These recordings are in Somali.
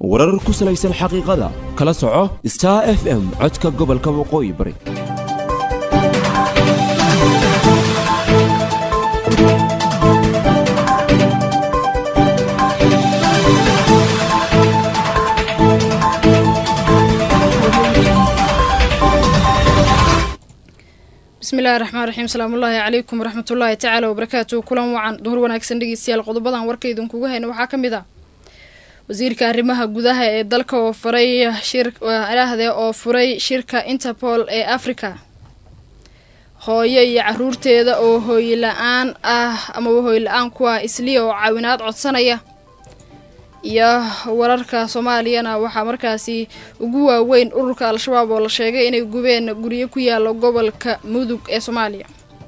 warar ku salaysan xaqiiqada kala soco star f m codka gobolka waqooyi bari bismillahi raxmaan raxiim salaamullaahi calaykum waraxmatullaahi tacaala wabarakaatu kulan wacan duhur wanaagsan dhegeystayaal qodobadan warka idinkugu hayna waxaa ka mid ah wasiirka arrimaha gudaha ee dalka oo furay shirahde oo furay shirka interpol ee africa hooyo iyo caruurteeda oo hooy la-aan ah amaba hooy la-aan ku ah isliya oo caawinaad codsanaya iyo wararka soomaaliyana waxaa markaasi ugu waaweyn ururka al-shabaab oo la sheegay inay gubeen guryo ku yaala gobolka mudug ee soomaaliya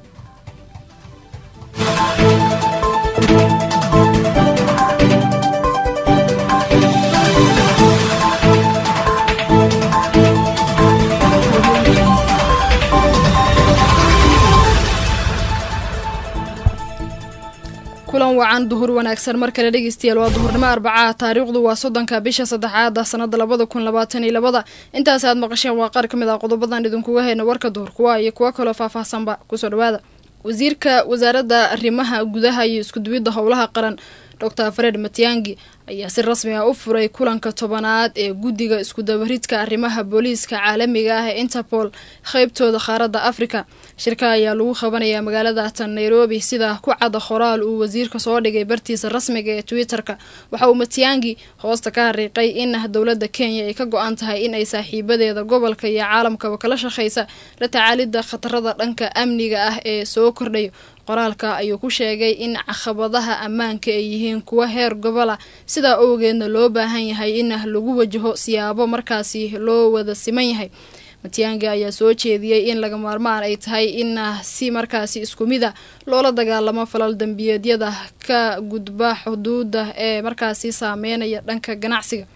kulan wacan duhur wanaagsan mar kale dhegeystayaal waa duhurnimo arbacaha taariikhdu waa soddonka bisha saddexaada sanada labada kun labaatan iyo labada intaas aad maqasheen waa qaar ka mid ah qodobadan idinkuga hayna warka duhur kuwa iyo kuwo kaloo faahfaahsanba kusoo dhawaada wasiirka wasaaradda arrimaha gudaha iyo iskuduwidda howlaha qaran doctor fred matiangi ayaa si rasmi ah u furay kulanka tobanaad ee guddiga iskudabaridka arrimaha booliiska caalamiga ah ee interpol qeybtooda qaaradda afrika shirka ayaa lagu qabanayaa magaalada tan nairobi sida ku cadda qoraal uu wasiirka soo dhigay bartiisa rasmiga ee twitter-ka waxa uu matiangi hoosta ka hariiqay in dowladda kenya ay ka go-an tahay in ay saaxiibadeeda gobolka iyo caalamkaba kala shaqeysa la tacaalidda khatarada dhanka amniga ah ee soo kordhayo qoraalka ayuu ku sheegay in caqabadaha ammaanka ay yihiin kuwa heer gobola sidaa owgeedna loo baahan yahay in lagu wajaho siyaabo markaasi loo wada siman yahay matiyaanga ayaa soo jeediyey in laga maarmaan ay tahay in si markaasi isku mid a loola dagaalamo falal dambiyeedyada ka gudba xuduuda ee markaasi saameynaya dhanka ganacsiga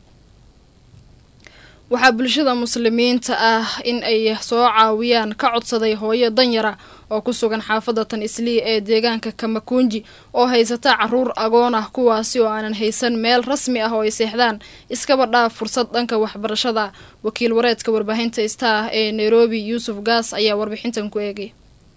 waxaa bulshada muslimiinta ah in ay soo caawiyaan ka codsaday hooyo danyara oo ku sugan xaafadda tan islii ee deegaanka kamakunji oo haysata caruur agoon ah kuwaasi oo aanan haysan meel rasmi ah oo ay seexdaan iskaba dhaaf fursad dhanka waxbarashada wakiil wareedka warbaahinta star ee nairobi yuusuf gaas ayaa warbixintan ku eegay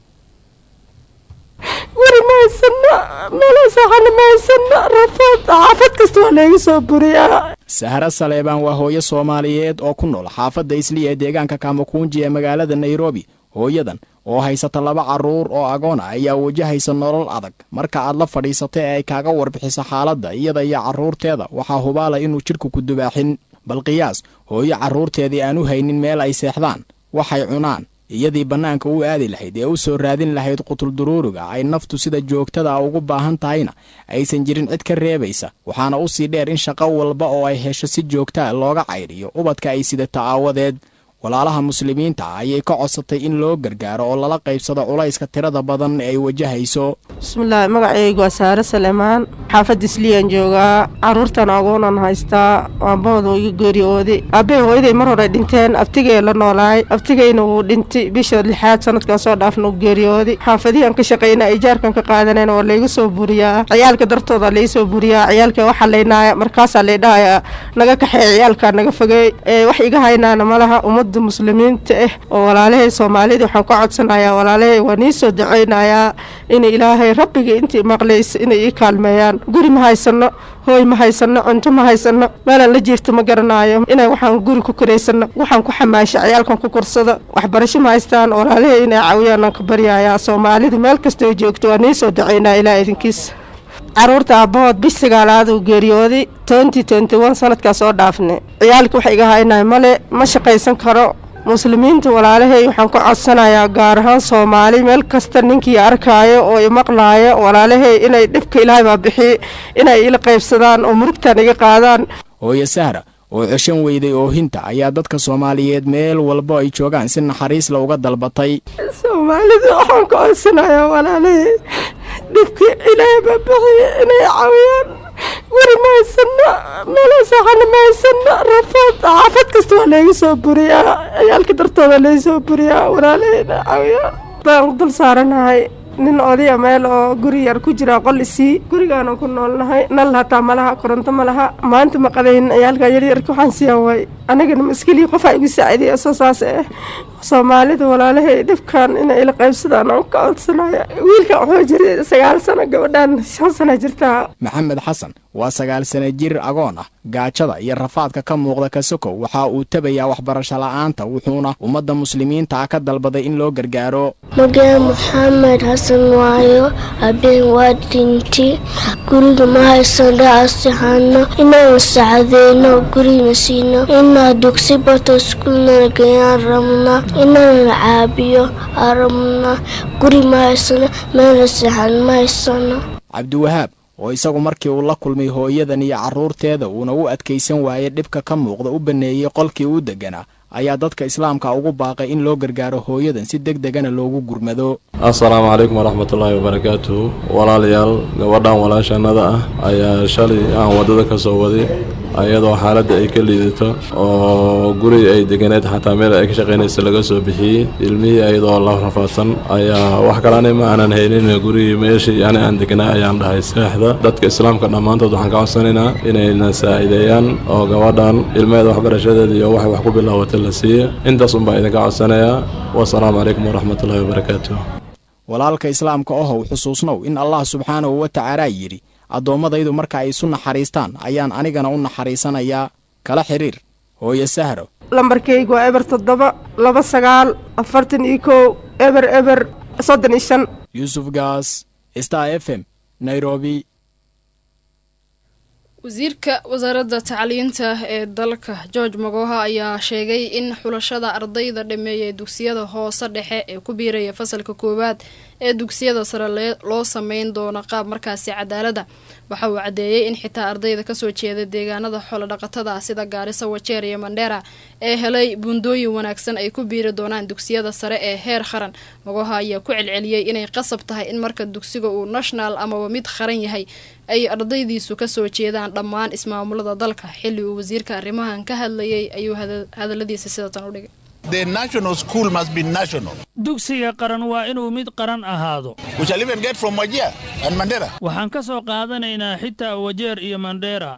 weri ma haysano meela saxana ma haysano rafaad xaafad kasta waa layga soo buriyaa sahra saleebaan waa hooyo soomaaliyeed oo ku nool xaafadda isliya ee deegaanka kamakunji ee magaalada nairobi hooyadan oo haysata laba carruur oo agoon ah ayaa wajahaysa nolol adag marka aad la fadhiisata ee ay kaaga warbixiso xaaladda iyada iyo carruurteeda waxaa hubaala inuu jidhku ku dubaaxin bal qiyaas hooyo carruurteedii aan u haynin meel ay seexdaan waxay cunaan iyadii bannaanka u aadi lahayd ee u soo raadin lahayd qutulduruuriga ay naftu sida joogtada ugu baahan tahayna aysan jirin cid ka reebaysa waxaana u sii dheer in shaqo walba oo ay hesho si joogtaa looga caydhiyo ubadka ay sidata aawadeed walaalaha muslimiinta ah ayay ka codsatay in loo gargaaro oo lala qaybsado culayska tirada badan ee ay wajahayso bismillaahi magacaygu waa saare saleemaan xaafadda isliyaan joogaa caruurtan agoonan haystaa aabahooda iga geeriyooday aabbahay hooyaday mar hore dhinteen abtigay la noolaay abtigayna wuu dhintay bisha lixaad sanadkan soo dhaafna u geeriyooday xaafadihian ka shaqayna ijaarkan ka qaadanen waa layga soo buriyaa ciyaalka dartooda laga soo buriyaa ciyaalka waxa laynaaya markaasaa laydhahaya naga kaxeey ciyaalka naga fogey wax iga haynaana malaha ummadda muslimiinta ah oo walaalahay soomaalida waxaan ka codsanayaa walaalahay waa nii soo dacaynayaa in ilaahay rabbigii intii maqlaysa inay ii kaalmeeyaan guri ma haysano hooy ma haysano cunto ma haysano meelaan la jiifta ma garanaayo inay waxaan guri ku karaysano waxaan ku xamaasha ciyaalkan ku korsada waxbarasho ma haystaan walaalahay inay caawiyaan ka baryayaa soomaalida meel kastoo joogto waa nii soo dacaynaa ilaa idinkiis caruurta aabahood bish sagaalaad uu geeriyooday twenty twenty one sanadkaa soo dhaafnay ciyaalka wax iga haynaay male ma shaqaysan karo muslimiinta walaalahay waxaan ka codsanayaa gaar ahaan soomaali meel kasta ninkii arkaayo oo imaqlaayo walaalahay inay dhibka ilaahay baa bixiy inay ila qaybsadaan oo murugtan iga qaadaan hooyo sahra oo ceshan weyday oohinta ayaa dadka soomaaliyeed meel walba ay joogaan si naxariisla uga dalbatay soomaalida waxaan ka codsanayaa walaalahay dhibkii ilaahay baa bixiya inay caawiyaan guri ma haysano meela saxana ma haysano rafaad xaafad kasta waa layga soo buriyaa ciyaalka dartooda laga soo buriyaa walaalahayna caawiyaan baan dul saaranahay nin odaya meel oo guri yar ku jira qol isii gurigaana ku noolnahay nal hataa malaha koronto ma laha maanta ma qadayn ciyaalka yaryarka waxaan siiyaa waay anigana maskeliya qofaa igu saaciidaya soo saas eh soomaalida walaalahay dhibkan inay ila qaybsadaan aan ka codsanaya wiilka wuxuu jiray sagaal sano gabadhan shan sano jirtaa maxamed xasan waa sagaal sana jir agoon ah gaajada iyo rafaadka ka muuqda kasokow waxa uu tabayaa waxbarasho la'aanta wuxuuna ummadda muslimiinta ah ka dalbaday in loo gargaaro mageen maxamed xasan waayo habeen waa dhinti guriga ma haysan dhaasixano inaan sacadeyno gurina siino inaa dugsi bato iskuulnana geyaan rabna inaan caabiyo aan rabna guri ma haysano meelna sixan ma haysano cabdiwahaab oo isagu markii uu la kulmay hooyadan iyo carruurteeda uuna u adkaysan waayey dhibka ka muuqda u banneeyey qolkii uu degganaa ayaa dadka islaamka ugu baaqay in loo gargaaro hooyadan si deg degana loogu gurmado assalaamu calaykum waraxmatullaahi wabarakaatuhu walaalayaal gabadhan walaashanada ah ayaa shalay aan waddada ka soo waday ayadoo xaaladda ay ka liidato oo guri ay deganeed xataa meel ay ka shaqaynaysa laga soo bixiyey ilmihii ayadoo la rafaadsan ayaa wax kalani ma aanan haynin gurigii meeshii ani aan deganaa ayaan dhahay seexda dadka islaamka dhammaantood waxaan ka codsanaynaa inayna saa'ideeyaan oo gabadhan ilmeeda waxbarashadeeda iyo waxay wax ku bilaawata la siiya intaas unbaa idinka codsanayaa wasalaamu calaykum waraxmatullaahi wabarakaatuh walaalka islaamka ohow xusuusnow in allah subxaanahu wa tacaala yidhi addoommadaydu marka ay isu naxariistaan ayaan anigana u naxariisanayaa kala xidhiir hooye sahro lambarkaygu waa eber toddoba laba sagaal afartan iyo kow eber eber soddon iyo shan yuusuf gaas star f m nairobi wasiirka wasaaradda tacliinta ee dalka george magoha ayaa sheegay in xulashada ardayda dhameeyay dugsiyada hoose dhexe ee ku biiraya fasalka koowaad ee dugsiyada sare loo sameyn doono qaab markaasi cadaalada waxa uu caddeeyey in xitaa ardayda kasoo jeeda deegaanada xoolodhaqatada sida gaarisa wajeer iyo mandheera ee helay buundooyin wanaagsan ay ku biiri doonaan dugsiyada sare ee heer qaran magoha ayaa ku celceliyey inay qasab tahay in marka dugsiga uu national amaba mid qaran yahay ay ardaydiisu kasoo jeedaan dhammaan ismaamulada dalka xilli uu wasiirka arrimahan ka hadlayay ayuu hadaladiisa sidatan u dhigay dugsiga qaran waa inuu mid qaran ahaado waxaan ka soo qaadanaynaa xitaa wajeer iyo mandheera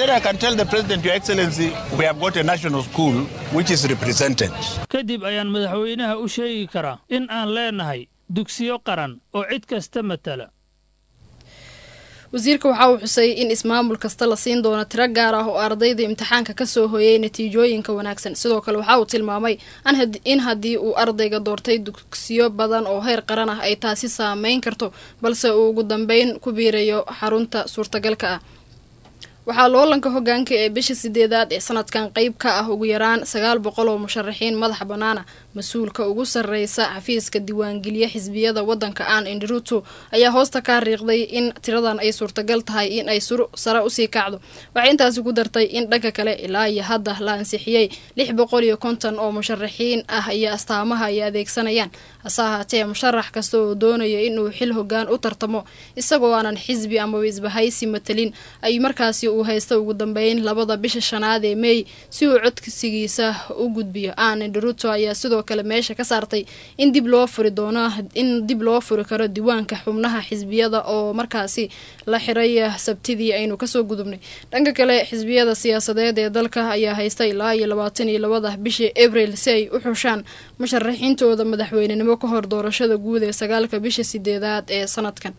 kadib ayaan madaxweynaha u sheegi karaa in aan leenahay dugsiyo qaran oo cid kasta matala wasiirka waxa uu xusay in ismaamul kasta la siin doono tiro gaar ah oo ardayda imtixaanka kasoo hooyay natiijooyinka wanaagsan sidoo kale waxa uu tilmaamay in haddii uu ardayga doortay dugsiyo badan oo heer qaran ah ay taasi saameyn karto balse uu ugu dambeyn ku biirayo xarunta suurtagalka ah waxaa loolanka hogaanka ee bisha sideedaad ee sanadkan qeyb ka ah ugu yaraan sagaal boqol oo musharaxiin madaxa bannaana mas-uulka ugu sarreysa xafiiska diiwaangeliya xisbiyada waddanka aan indiruto ayaa hoosta ka riiqday in tiradan ay suurtagal tahay in ay sare usii kacdo waxay intaasi ku dartay in dhanka kale ilaa iyo hadda la ansixiyey lix boqol iyo konton oo musharaxiin ah iyo astaamaha ay adeegsanayaan hase ahaatee musharax kasta oo doonaya inuu xil hogaan u tartamo isagoo aanan xisbi amaba isbahaysi matalin ay markaasi uu haysta ugu dambeyn labada bisha shanaad ee meey si uu codsigiisa u gudbiyo aan indiruto ayaa sidoo kale meesha ka saartay in dib loo furi doono in dib loo furi karo diiwaanka xubnaha xisbiyada oo markaasi la xiray sabtidii aynu kasoo gudubnay dhanka kale xisbiyada siyaasadeed ee dalka ayaa haysta ilaa iyo labaatan iyo labada bishii abril si ay u xushaan musharaxiintooda madaxweynenimo ka hor doorashada guud ee sagaalka bisha sideedaad ee sanadkan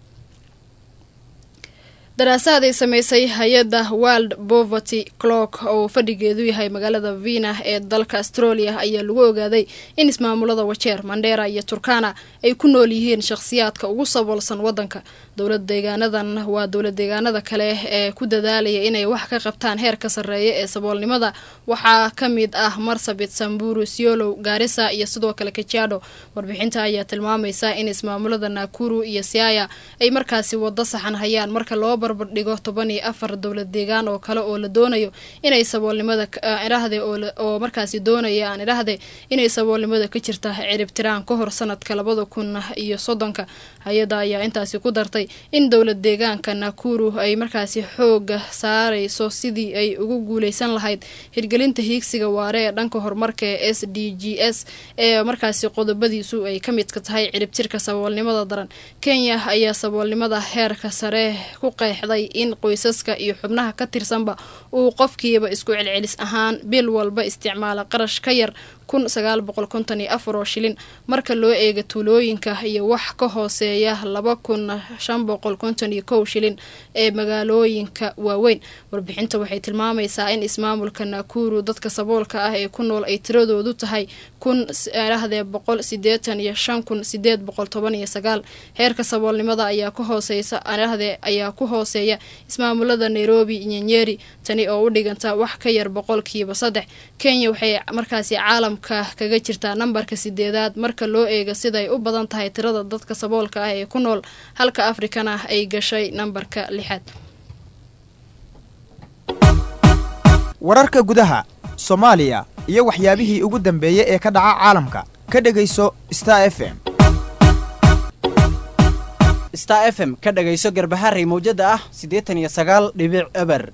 daraasaad ay sameysay hay-adda world poverty clock oo fadhigeedu yahay magaalada vina ee dalka australia ayaa lagu ogaaday in ismaamulada wajeer mandheera iyo turkana ay ku nool yihiin shakhsiyaadka ugu saboolsan wadanka dowlad deegaanadan waa dowlad deegaanada kale ee ku dadaalaya inay wax ka qabtaan heerka sarreeya ee saboolnimada waxaa ka mid ah marsabit samburu siolow gaarisa iyo sidoo kale kajaadho warbixinta ayaa tilmaamaysa in ismaamulada nakuru iyo siaya ay markaasi wado saxan hayaan marka loo barbardhigo toban iyo afar dowlad deegaan oo kale oo la doonayo inay saboolnimada idhahde oo markaasi doonaya aan idhahde inay saboolnimada ka jirta ciribtiraan ka hor sanadka labada kun iyo soddonka hay-adda ayaa intaasi ku dartay in dowlad deegaanka nakuru ay markaasi xooga saarayso sidii ay ugu guuleysan lahayd hirgelinta hiigsiga waare ee dhanka horumarka ee s d g s ee markaasi qodobadiisu ay ka midka tahay ciribtirka saboolnimada daran kenya ayaa saboolnimada heerka sare ku qeexday in qoysaska iyo xubnaha ka tirsanba uu qofkiiba isku celcelis ahaan bil walba isticmaala qarash ka yar kun sagaal boqol konton iyo afar oo shilin marka loo eega tuulooyinka iyo wax ka hooseeya laba kun shan boqol konton iyo kow shilin ee magaalooyinka waaweyn warbixinta waxay tilmaamaysaa in ismaamulka nakuru dadka saboolka ah ee ku nool ay tiradoodu tahay kun dhahdee boqol sideetan iyo shan kun sideed boqol toban iyo sagaal heerka saboolnimada ayaa ka hooseysa dhahdee ayaa ku hooseeya ismaamulada nairobi nyanyeri tani oo u dhiganta wax ka yar boqolkiiba saddex kenya waxay markaasi caalam kaga jirtaa nambarka sideedaad marka loo eego siday u badan tahay tirada dadka saboolka ah ee ku nool halka afrikana ay gashay nambarka lixaad wararka gudaha soomaaliya iyo waxyaabihii ugu dambeeyey ee ka dhaca caalamka ka dhegayso star f m star f m ka dhagayso garbaharey mawjada ah siddeetan iyo sagaal dhibic eber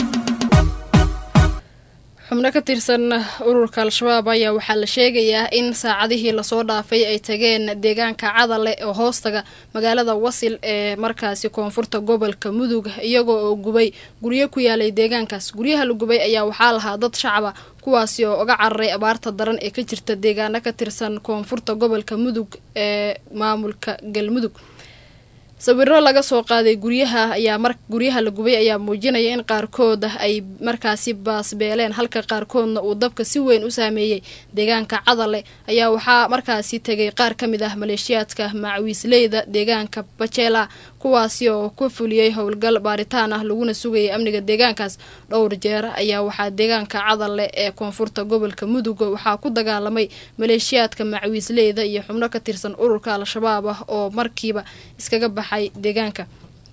xubno ka tirsan ururka al-shabaab ayaa waxaa la sheegayaa in saacadihii lasoo dhaafay ay tageen deegaanka cadale oo hoostaga magaalada wasil ee markaasi koonfurta gobolka mudug iyagoo oo gubay guryo ku yaalay deegaankaas guryaha la gubay ayaa waxaa lahaa dad shacaba kuwaasi oo uga cararay abaarta daran ee ka jirta deegaano ka tirsan koonfurta gobolka mudug ee maamulka galmudug sawiro laga soo qaaday guryaha ayaa mar guryaha la gubay ayaa muujinaya in qaarkood ay markaasi baasbeeleen halka qaarkoodna uu dabka si weyn u saameeyey deegaanka cadale ayaa waxaa markaasi tegay qaar ka mid ah maleeshiyaadka macwiisleyda deegaanka bajela kuwaasi oo ku fuliyey howlgal baaritaan ah laguna sugayay amniga deegaankaas dhowr jeer ayaa waxaa deegaanka cadale ee koonfurta gobolka mudug waxaa ku dagaalamay maleeshiyaadka macwiisleyda iyo xubno ka tirsan ururka al-shabaab ah oo markiiba iskaga baxay deegaanka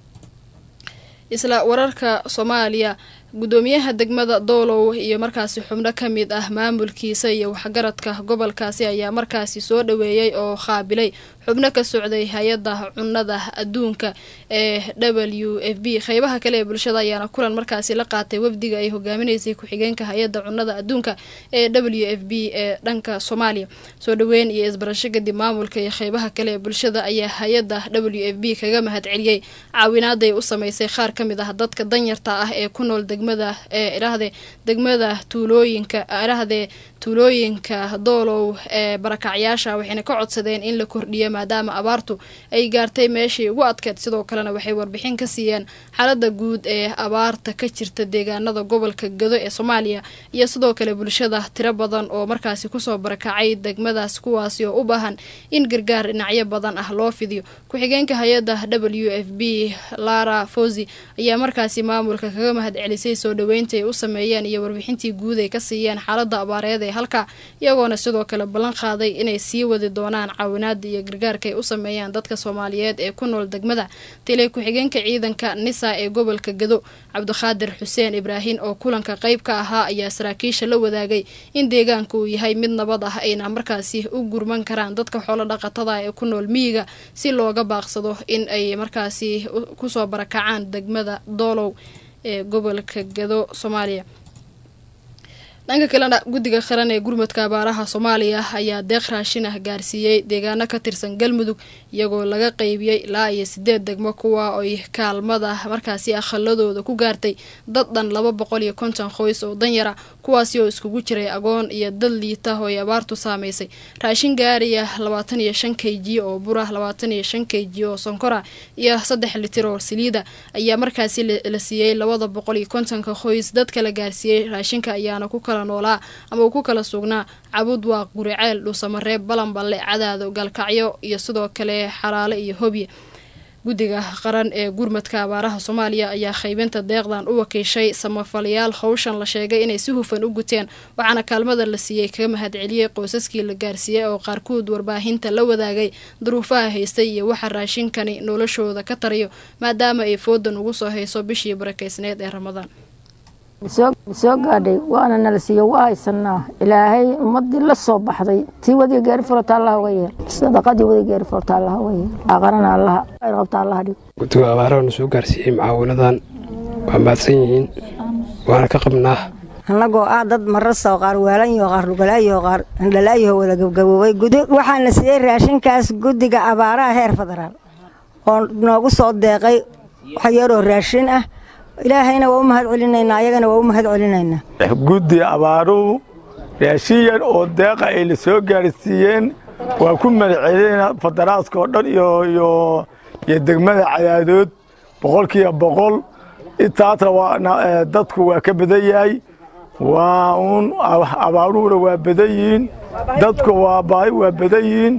isla wararka soomaaliya gudoomiyaha degmada doolow iyo markaasi xubno ka mid ah maamulkiisa iyo waxgaradka gobolkaasi ayaa markaasi soo dhaweeyey oo qaabilay xubno ka socday hay-adda cunada adduunka ee w f b qeybaha kale ee bulshada ayaana kulan markaasi la qaatay wafdiga ay hogaaminaysay ku-xigeenka hay-adda cunada adduunka ee w f b ee dhanka soomaaliya soo dhaweyn iyo isbarasho kadib maamulka iyo qeybaha kale ee bulshada ayaa hay-adda w f b kaga mahad celiyey caawinaaday u sameysay qaar ka mid ah dadka danyarta ah ee ku nool degmada ee idhaahde degmada tuulooyinka idhahdee tuulooyinka doolow ee barakacyaasha waxayna ka codsadeen in la kordhiyo maadaama abaartu ay gaartay meeshii ugu adkeed sidoo kalena waxay warbixin ka siiyeen xaalada guud ee abaarta ka jirta deegaanada gobolka gado ee soomaaliya iyo sidoo kale bulshada tiro badan oo markaasi kusoo barakacay degmadaas kuwaasi oo u baahan in gargaar dhinacyo badan ah loo fidiyo ku-xigeenka hay-adda w f b lara fosi ayaa markaasi maamulka kaga mahad celisay soo dhaweynta ay u sameeyeen iyo warbixintii guud ay ka siiyeen xaalada abaareed ee halka iyagoona sidoo kale ballan qaaday inay sii wadi doonaan caawinaada iyo gargaarka ay u sameeyaan dadka soomaaliyeed ee ku nool degmada tilay ku-xigeenka ciidanka nisa ee gobolka gado cabdiqaadir xuseen ibraahin oo kulanka qayb ka ahaa ayaa saraakiisha la wadaagay in deegaanka uu yahay mid nabad ah ayna markaasi u gurman karaan dadka xoolo dhaqatada ee ku nool miyiga si looga baaqsado in ay markaasi kusoo barakacaan degmada doolow ee gobolka gado soomaaliya dhanka kalena guddiga qaran ee gurmadka abaaraha soomaaliya ayaa deeq raashin ah gaarsiiyey deegaano ka tirsan galmudug iyagoo laga qeybiyey ilaa iyo sideed degmo kuwa oy kaalmada markaasi akhaladooda ku gaartay dad dhan laba boqol iyo konton qoys oo danyara kuwaasi oo iskugu jiray agoon iyo dad liita oo ay abaartu saameysay raashin gaariya labaatan iyo shan k g oo bura labaatan iyo shan k g oo sonkora iyo saddex litir oo saliida ayaa markaasi la siiyey labada boqol iyo kontonka qoys dadka la gaarsiiyey raashinka ayaana ku kala noolaa ama uu ku kala sugnaa cabud waaq guriceel dhuusamareeb balanballe cadaado galkacyo iyo sidoo kale xaraale iyo hobye guddiga qaran ee gurmadka abaaraha soomaaliya ayaa qaybinta deeqdan u wakiishay samafalayaal howshan la sheegay inay si hufan u guteen waxaana kaalmada la siiyey kaga mahadceliyey qoysaskii la gaarsiiyey oo qaarkood warbaahinta la wadaagay duruufaha haystay iyo waxa raashinkani noloshooda ka tarayo maadaama ay foodan ugu soo hayso bishii barakeysneed ee ramadaan soo gaadhay waana nala siiyo waa haysanaa ilaahay ummadii la soo baxday tii wadiga gaari furata allaha uga yeel sadaqadii wadiga gaari furata allaha uga yeel aqarana allaha khayr qabta allaha dhig guddiga abaaraha na soo gaarsiiyey mucaawinadan waa mahadsan yihiin waana ka qabnaa annagoo ah dad marasa qaar waalanyo qaar lugalaayo qaar indhalaayo wada gabgaboobay waxaana siiyey raashinkaas guddiga abaaraha heer federaal oo noogu soo deeqay wax yaroo raashin ah ilaahayna waa u mahad celinaynaa ayagana waa u mahad celinaynaa guddi abaaruhu raashin yar oo deeqa ay la soo gaarsiiyeen waa ku madaceelina federaaska oo dhan iyo iyo iyo degmada cadaadood boqolkiiba boqol intaasna waa dadku waa ka badan yahay waa uun abaaruhuna waa badan yihiin dadku waa baahi waa badan yihiin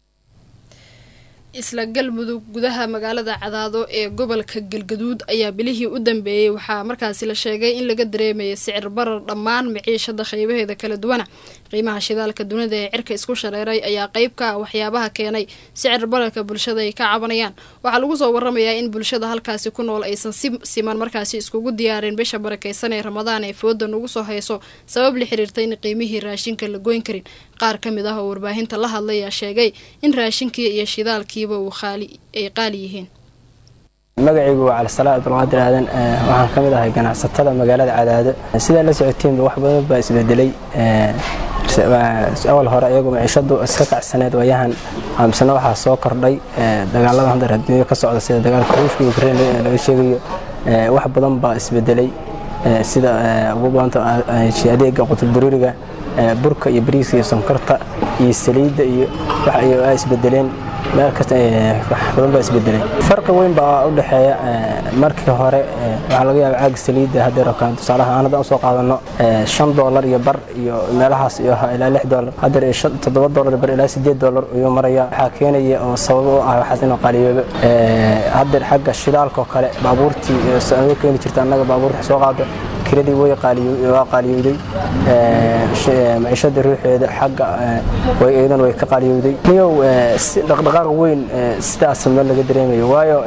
isla galmudug gudaha magaalada cadaado ee gobolka galgaduud ayaa bilihii u dambeeyey waxaa markaasi la sheegay in laga dareemayay sicir barar dhammaan maciishada qaybaheeda kala duwana qiimaha shidaalka dunida ee cirka isku shareeray ayaa qeyb ka ah waxyaabaha keenay sicir bararka bulshada ay ka cabanayaan waxaa lagu soo waramayaa in bulshada halkaasi ku nool aysan si siman markaasi iskugu diyaarin bisha barakeysan ee ramadaan ee foodan ugu soo hayso sabab la xiriirta in qiimihii raashinka la goyn karin qaar ka mid ah oo warbaahinta la hadlay ayaa sheegay in raashinkii iyo shidaalkiiba uu qaali ay qaali yihiin magacaygu waa calisalaa abdulqaadir aadan waxaan ka mid ahay ganacsatada magaalada cadaado sidaa la socotiinba wax badan baa isbedelay awal hore iyagu maciishadu iska kacsaneed waayahan amisna waxaa soo kordhay dagaalada hadda adduunya ka socda sida dagaalka ruushka iyo ukrain laga sheegayo wax badan baa isbedelay sida ugu badanta adeega qutuldaruuriga burka iyo bariiska iyo sonkorta iyo saliidda iyo wax ay isbedeleen meel kasta wax badan baa isbedelay farqi weyn baa u dhexeeya markii hore waxaa laga yaaba caaga saliidda haddeer oo kale tusaalaha aan haddaan usoo qaadano shan doolar iyo bar iyo meelahaas iyo ilaa lix doolar haddeer iyo toddoba doolar iyo bar ilaa sideed doolar ayuu maraya waxaa keenaya oo sabab u ah waxaas inuu qaaliyoobo haddeer xagga shidaalka oo kale baabuurtii soo keeni jirta annaga baabuurta soo qaado kiradii way waa qaaliyowday maciishada ruuxeeda xagga iyadan way ka qaaliyowday niyow si dhaqdhaqaaq weyn sidaas ma laga dareemayo waayo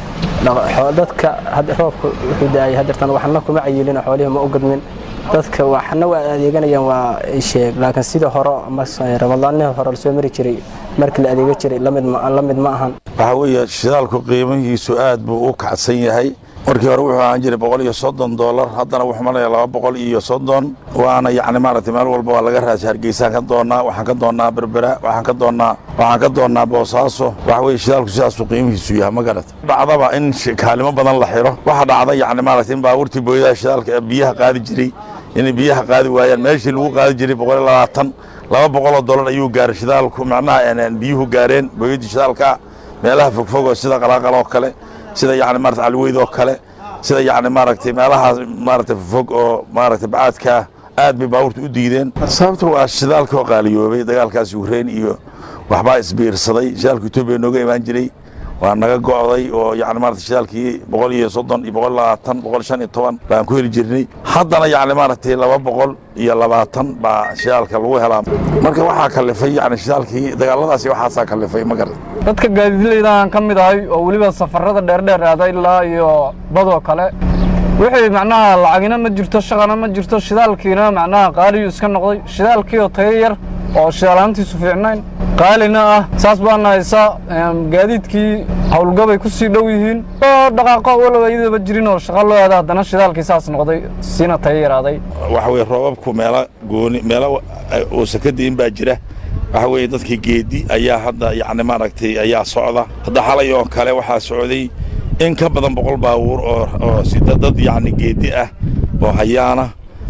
dadka roobka wuxuu da-ay hadeertan waxna kuma cayilin xoolihii ma u gadmin dadka waxna waa adeeganayaan waa sheeg laakiin sida hore ramadaanihii hore lasoo mari jiray markii la adeega jiray la mid ma ahan waxaa weeye shidaalku qiimihiisu aad buu u kacsan yahay markii hore wuxuu ahaan jiray boqol iyo soddon doolar haddana wuxuu maraya laba boqol iyo soddon waana yacni maaragtay meel walba waa laga raasay hargeysaan ka doonnaa waxaan ka doonnaa berbera waxaan ka doonnaa waxaan ka doonnaa boosaaso waxa weeye shidaalku sidaasuu qiimihiisu yahay ma garata dhacdaba in kaalimo badan la xiro waxaa dhacda yacni maaragtay in baabuurtii booyadaha shidaalka biyaha qaadi jiray inay biyaha qaadi waayaan meeshii lagu qaadi jiray boqol iyo labaatan laba boqoloo dollar ayuu gaaray shidaalku macnaha biyuhu gaareen booyadii shidaalka meelaha fogfogoo sida qalaaqal oo kale sida yani maarata caliweyd oo kale sida yani maaragtay meelahaas maaragtay fog oo maaragtay bacaadkaa aad bay baabuurta u diideen sababta waa shidaalka oo qaaliyoobay dagaalkaas ukrain iyo waxbaa isbiirsaday shidaalka etoobiya nooga imaan jiray waa naga go'day oo yani maarata shidaalkii boqol iyo soddon iyo boqol labaatan boqol shan iyo toban baan ku heli jirnay haddana yani maaragtay laba boqol iyo labaatan baa shidaalka lagu helaa marka waxaa kalifay yani shidaalkii dagaaladaasi waxaasaa kalifay ma garan dadka gaadiidleydaaan ka mid ahay oo weliba safarada dheerdheer aada ilaa iyo badoo kale wixii macnaha lacagina ma jirto shaqana ma jirto shidaalkiina macnaha qaaliyu iska noqday shidaalkii oo tayo yar oo shidaalaantiisu fiicnayn qaalina ah saas baana haysaa gaadiidkii howlgabay ku sii dhow yihiin oo dhaqaaqo walow iyadaba jirin oo shaqa loo aada haddana shidaalkii saas noqday siina tayo yaraaday waxa weye roobabku meelo gooni meelo uusan ka di'in baa jira waxa weeye dadkii geedi ayaa hadda yacni maaragtay ayaa socda hadda xalay oo kale waxaa socday in ka badan boqol baabuur oo oo sida dad yacni geedi ah oo hayaana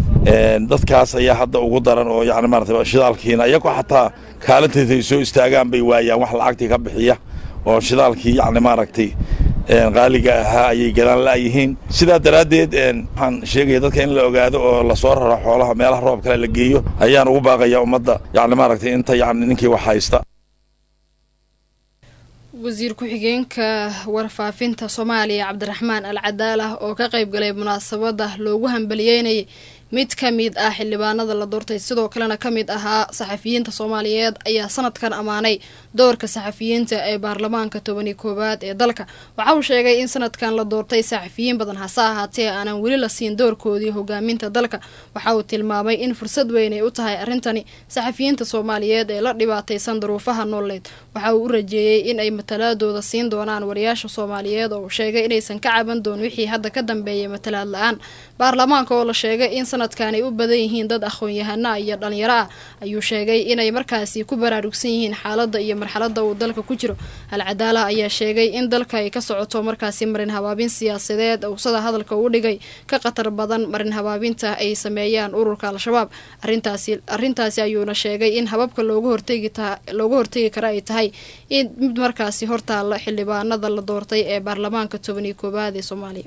dadkaas ayaa hadda ugu daran oo yacni maaragtay shidaalkiina iyagoo xataa kaalintaysay soo istaagaan bay waayaan wax lacagtii ka bixiya oo shidaalkii yacni maaragtay qaaliga ahaa ayay gadaan la'yihiin sidaa daraaddeed waxaan sheegaya dadka in la ogaado oo lasoo raro xoolaha meelaha roob kale la geeyo ayaan ugu baaqaya ummadda yacni maaragtay inta yacni ninkii wax haysta wasiir ku-xigeenka warfaafinta soomaaliya cabdiraxmaan al cadaalah oo ka qayb galay munaasabada loogu hambaliyeynayay mid ka mid ah xildhibaanada la doortay sidoo kalena ka mid ahaa saxafiyiinta soomaaliyeed ayaa sanadkan ammaanay doorka saxafiyiinta ee baarlamaanka tobani koowaad ee dalka waxa uu sheegay in sanadkan la doortay saxafiyiin badan hase ahaatee aanan weli la siin doorkoodii hogaaminta dalka waxa uu tilmaamay in fursad weyn ay u tahay arrintani saxafiyiinta soomaaliyeed ee la dhibaataysan daruufaha nololeed waxa uu u rajeeyey in ay matalaadooda siin doonaan wariyaasha soomaaliyeed oo uu sheegay inaysan ka caban doon wixii hadda ka dambeeyay matalaad la-aan baarlamaanka oo la sheegay in sanadkan ay u badan yihiin dad aqoon-yahana iyo dhalinyaro ah ayuu sheegay inay markaasi ku baraarugsan yihiin xaaladda iyo marxaladda uu dalka ku jiro alcadaala ayaa sheegay in dalka ay ka socoto markaasi marin habaabin siyaasadeed uusada hadalka u dhigay ka khatar badan marin habaabinta ay sameeyaan ururka al-shabaab arintaasi arrintaasi ayuuna sheegay in hababka looga hortegi ta looga hortegi kara ay tahay in mid markaasi hortaalla xildhibaanada la doortay ee baarlamaanka tobaniyo koowaad ee soomaaliya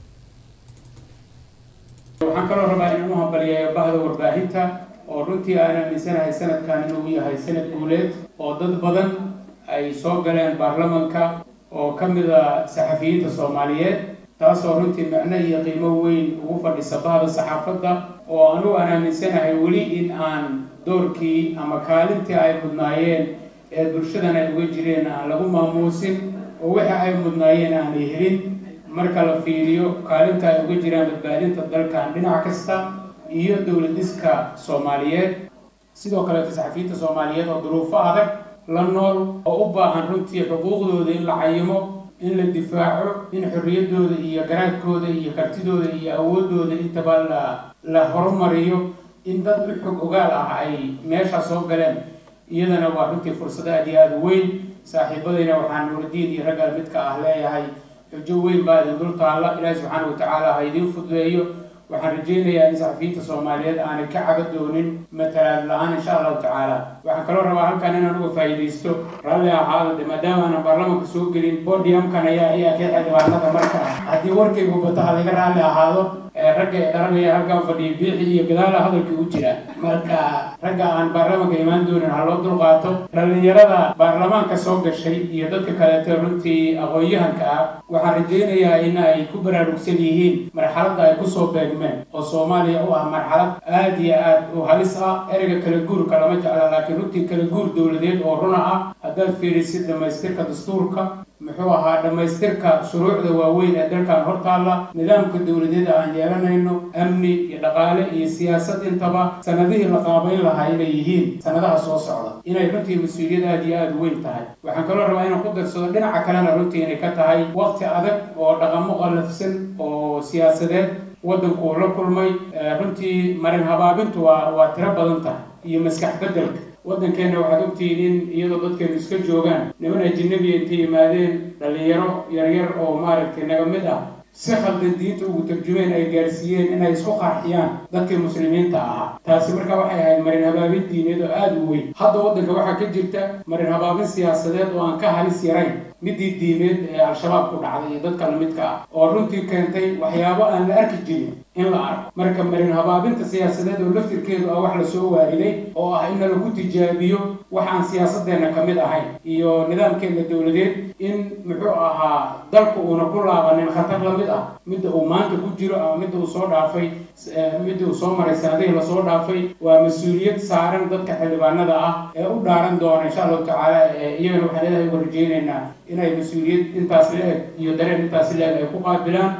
waxaan kaloo rabaa inaan u hambaliyeeyo bahda warbaahinta oo runtii aan aaminsanahay sanadkan inuu yahay sanad guuleed oo dad badan ay soo galeen baarlamanka oo ka mid a saxafiyiinta soomaaliyeed taasoo runtii macno iyo qiimo weyn ugu fadhisa bahda saxaafadda oo anugu aan aaminsanahay weli in aan doorkii ama kaalintii ay mudnaayeen ee bulshadan ay uga jireen aan lagu maamuusin oo wixii ay mudnaayeen aanay helin marka la fiiriyo kaalinta ay uga jiraan badbaadinta dalkan dhinac kasta iyo dowladiska soomaaliyeed sidoo kaleeto saxafiyiinta soomaaliyeed oo duruufo adag la nool oo u baahan runtii xuquuqdooda in la cayimo in la difaaco in xorriyaddooda iyo garaadkooda iyo kartidooda iyo awoodooda intaba la la horumariyo in dad u xog ogaal ah ay meesha soo galeen iyadana waa runtii fursad aad iyo aada u weyn saaxiibadayna waxaan nuurdiin iyo raggal midka ah leeyahay xujo weyn baa idin dul taalla ilaahi subxaana wa tacaala ha idiin fududeeyo waxaan rajaynayaa in saxafiyiinta soomaaliyeed aanay ka caga doonin matalaad la-aan insha allahu tacaala waxaan kaloo rabaa halkan inaan uga faa'iidaysto raalli ahaado de maadaama aanan baarlamanka soo gelin bodiumkan ayaa ayaa ka xildhibaanada marka haddii warkaygu bato ha laga raalli ahaado ragga ee dharanaya halkan fadhiya biixi iyo gadaala hadalkii u jira marka ragga aan baarlamanka imaan doonin ha loo dulqaato dhallinyarada baarlamaanka soo gashay iyo dadka kaleeto runtii aqoon-yahanka ah waxaan rajaynayaa in ay ku baraarugsan yihiin marxaladda ay kusoo beegmeen oo soomaaliya u ah marxalad aad iyo aad u halis ah ereyga kala guurka lama jecla laakiin runtii kala guur dowladeed oo runa ah haddaad fiirisid dhammaystirka dastuurka muxuu ahaa dhammaystirka shuruucda waaweyn ee dalkan hortaalla nidaamka dowladeeda aan yeelanayno amni iyo dhaqaale iyo siyaasad intaba sanadihii la qaabayn lahaa inay yihiin sanadaha soo socda inay runtii mas-uuliyad aad iyo aada u weyn tahay waxaan kaloo rabaa inaan ku darsado dhinaca kalena runtii inay ka tahay waqti adag oo dhaqamo qallafsan oo siyaasadeed waddanku uu la kulmay runtii marin habaabintu waa waa tiro badan tahay iyo maskax beddelka waddankeenna waxaad ogtihiin in iyadoo dadkeenu iska joogaan niman ajinabiya intay yimaadeen dhallinyaro yaryar oo maaragtay naga mid ah si khaldan diinta ugu tarjumeen ay gaarsiiyeen inay isku qarxiyaan dadkii muslimiinta ahaa taasi marka waxay ahayd marin habaabin diineed oo aada u weyn hadda waddanka waxaa ka jirta marin habaabin siyaasadeed oo aan ka halis yarayn midii diimeed ee al-shabaab ku dhacday iyo dadka lamidka ah oo runtii keentay waxyaabo aan la arki jirin in la arko marka marin habaabinta siyaasadeed oo laftirkeedu ah wax lasoo waariday oo ah in lagu tijaabiyo waxaan siyaasadeenna ka mid ahayn iyo nidaamkeena dowladeed in muxuu ahaa dalku uuna ku laabanin khatar la mid ah midda uu maanta ku jiro ama midda uu soo dhaafay midda uu soo maray sanadihii lasoo dhaafay waa mas-uuliyad saaran dadka xildhibaanada ah ee u dhaaran doona insha allahu tacaala iyagana waxaan ilaahay uga rajaynaynaa inay mas-uuliyad intaas la-eg iyo dareen intaas la-eg ay ku qaabilaan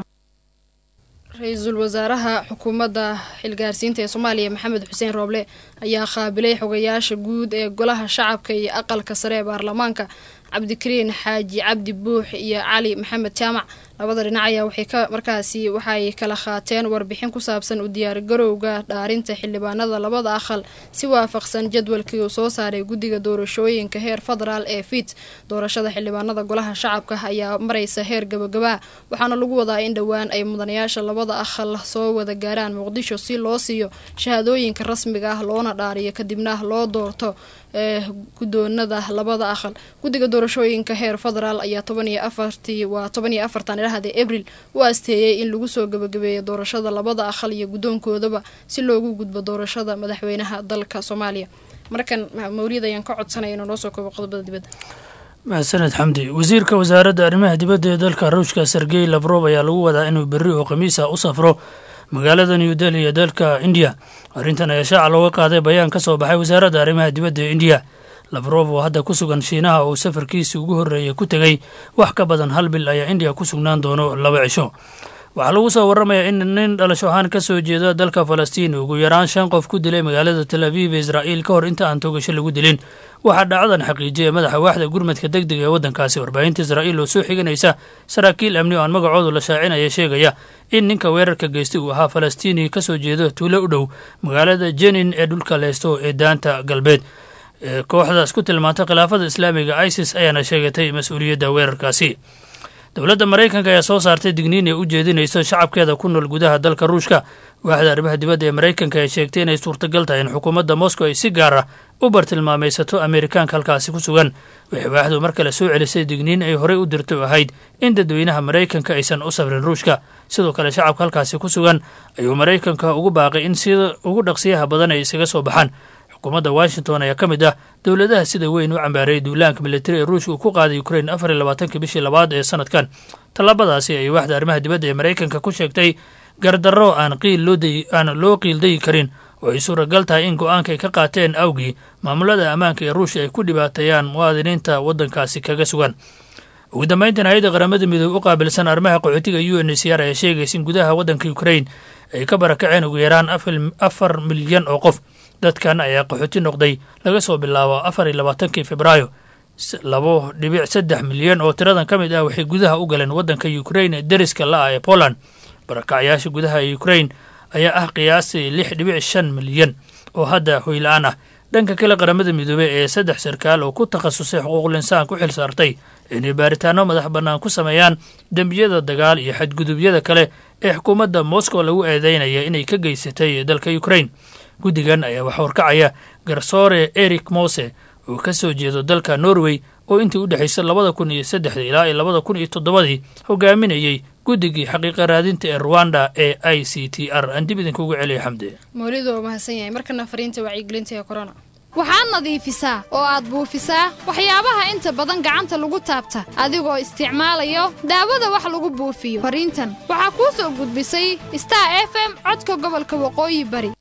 ra-iisul wasaaraha xukuumadda xilgaarsiinta ee soomaaliya maxamed xuseen rooble ayaa qaabilay xogayaasha guud ee golaha shacabka iyo aqalka sare ee baarlamaanka cabdikariin xaaji cabdi buux iyo cali maxamed jaamac labada dhinac ayaa waxay ka markaasi waxay kala qaateen warbixin ku saabsan u diyaargarowga dhaarinta xildhibaanada labada aqal si waafaqsan jadwalkii uu soo saaray guddiga doorashooyinka heer federaal ee fit doorashada xildhibaanada golaha shacabka ayaa maraysa heer gabagabaa waxaana lagu wadaa in dhowaan ay mudanayaasha labada aqal soo wada gaaraan muqdisho si loo siiyo shahaadooyinka rasmiga ah loona dhaariyo kadibna loo doorto ee guddoonada labada aqal guddiga doorashooyinka heer federaal ayaa toban iyo afartii waa toban iyo afartan ilahade abril u asteeyey in lagu soo gabagabeeyo doorashada labada aqal iyo guddoonkoodaba si loogu gudbo doorashada madaxweynaha dalka soomaaliya markan mawlid ayaan ka codsanaya inuu noo soo koobo qodobada dibadda mahadsaned xamdi wasiirka wasaaradda arrimaha dibadda ee dalka ruushka sergey lafrof ayaa lagu wadaa inuu berri oo khamiisa u safro magaalada new delhi ee dalka indiya arrintan ayaa shaaca looga qaaday bayaan ka soo baxay wasaaradda arrimaha dibadda ee indiya lafrof oo hadda ku sugan shiinaha oo safarkiisii ugu horreeyay ku tegey wax ka badan hal bil ayaa indiya ku sugnaan doono laba cisho waxaa lagu soo warramayaa in nin dhalasho ahaan ka soo jeeda dalka falastiin ugu yaraan shan qof ku dilay magaalada tel aviv ee israa'iil ka hor inta aan toogasho lagu dilin waxaa dhacdadan xaqiijiyay madaxa waaxda gurmadka deg dega ee waddankaasi warbaahinta israa'iil oo soo xiganaysa saraakiil amni oo aan magacoodu la shaacinaya sheegaya in ninka weerarka geystay uu ahaa falastiini ka soo jeeda tuulo u dhow magaalada jenin ee dhulka leysto ee daanta galbeed kooxdaas ku tilmaantay khilaafada islaamiga isis ayaana sheegatay mas-uuliyadda weerarkaasi dowladda maraykanka ayaa soo saartay digniin ay u jeedinayso shacabkeeda ku nool gudaha dalka ruushka waaxda arrimaha dibadda ee maraykanka ay sheegtay inay suurtagal tahay in xukuumadda moscow ay si gaar ah u bartilmaamaysato ameerikaanka halkaasi ku sugan waxay waaxdu mar kale soo celisay digniin ay horey u dirtay oo ahayd in dadweynaha maraykanka aysan u safrin ruushka sidoo kale shacabka halkaasi ku sugan ayuu maraykanka ugu baaqay in sida ugu dhaqsiyaha badan ay isaga soo baxaan xukuumadda washington ayaa ka mid ah dowladaha sida weyn u cambaareeyay duulaanka militari ee ruushka uu ku qaaday ukrain afar iyo labaatanki bishii labaad ee sanadkan tallaabadaasi ayay waaxda arrimaha dibadda ee maraykanka ku sheegtay gardarro aan qiil aan loo qiildayi karin oo ay suuragal tahay in go-aanka ay ka qaateen awgii maamulada ammaanka ee ruushka ay ku dhibaateeyaan muwaadiniinta waddankaasi kaga sugan ugu dambayntan hay-adda qaramada midoobe u qaabilsan arrimaha qaxootiga u n c r ayaa sheegaysa in gudaha waddanka ukrain ay ka barakaceen ugu yaraan afar milyan oo qof dadkan ayaa qaxooti noqday laga soo bilaabo afar iyo labaatankii februaayo labo dhibic saddex milyan oo tiradan ka mid ah waxay gudaha u galeen waddanka ukrain ee deriska la-ah ee poland barakacyaasha gudaha ee ukrain ayaa ah qiyaastii lix dhibic shan milyan oo hadda hoyla-aan ah dhanka kale qaramada midoobey ee saddex sarkaal oo ku takhasusay xuquuqul insaan ku xil saartay inay baaritaano madax bannaan ku sameeyaan dembiyada dagaal iyo xadgudubyada kale ee xukuumadda moscow lagu eedeynaya inay ka geysatay dalka ukrain guddigan ayaa wax horkacaya garsoore eric mose oo ka soo jeedo dalka norway oo intii u dhexaysay labada kun iyo saddexdii ilaa iyo labada kun iyo toddobadii hogaaminayey guddigii xaqiiqa raadinta ee ruwanda ee i c t r aan dib idinkugu celiya xamde mawlidu waa mahadsan yahay markana fariinta wacyigelinta ee corona waxaad nadiifisaa oo aad buufisaa waxyaabaha inta badan gacanta lagu taabta adigoo isticmaalayo daawada wax lagu buufiyo fariintan waxaa kuu soo gudbisay star f m codka gobolka waqooyi bari